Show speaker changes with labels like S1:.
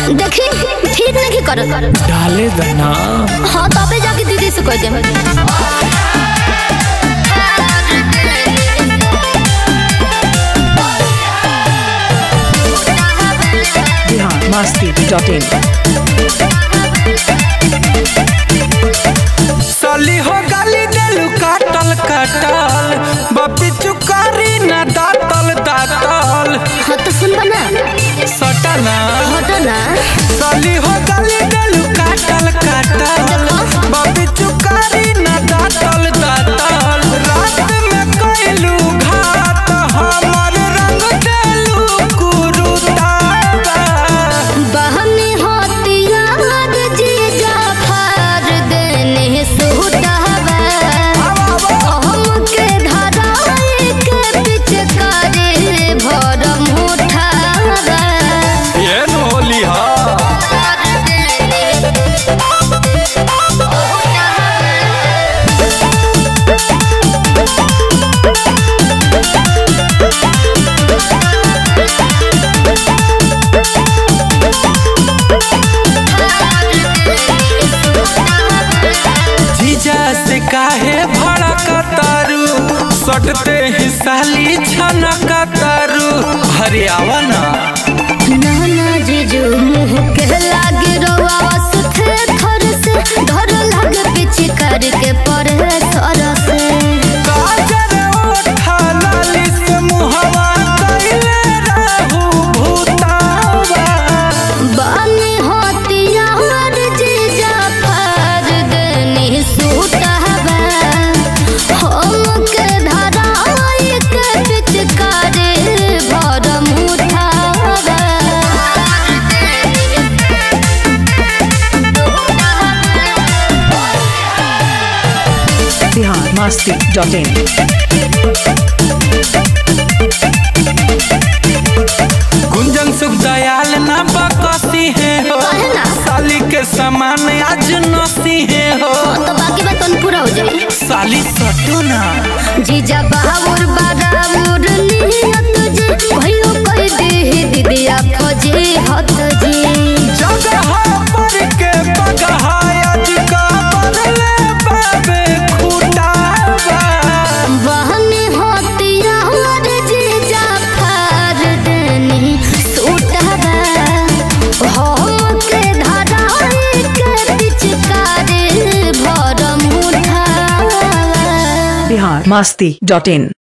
S1: देखी ठीक नहीं करत
S2: डाले दना
S1: हाँ तबे जाके दीदी से कह दे
S3: बिहार मस्ती डॉट इन
S2: सली हो गाली देलू काटल काटल बपी चुकारी ना दातल दातल
S1: हाँ तो सुन बना
S2: सटना
S1: हटो ना
S2: सली हो गाली देलू काटल काटल बपी चुकारी ना दातल दातल रात में कैलू घात हमर रंग देलू कुरुतावा
S1: बहनी होती याद जीजा फार देने सुहतावा हमके धराए के पिचकारी भरम उठावा
S2: ये न होली हा जीजा से काहे भड़कतारू सटते ही साली छनकतारू हरियावा ना
S1: नाना जीजू मुँह के लागे रवा सुथे थर से डर लागे पीछे करके पड़े सर से
S2: काजर ओठा लाली से मुहवा कइले रहू भूतावा
S1: बानी होती यार जीजा फार देनी सूटावा हमके धराए के पिचकारी भरम उठावा
S3: बिहार मस्ती डॉट इन
S2: गुंजन सुख दयाल ना बकसी है हो
S1: काहे ना?
S2: साली के समान आज नसी है हो
S1: तो बाकी बात तो पूरा हो जाए
S2: साली सटो ना
S1: जीजा बाबूर बाराबूर नियत जी भयो कह दे दीदिया फौजी हत जी
S2: जगह पर के बगहायत का बदले बाबे खुटावा
S1: बहनी होती यार जीजा फार देनी सूटवा हमके धराए के पिचकारी भरम उठावा
S3: बिहार मस्ती डॉट इन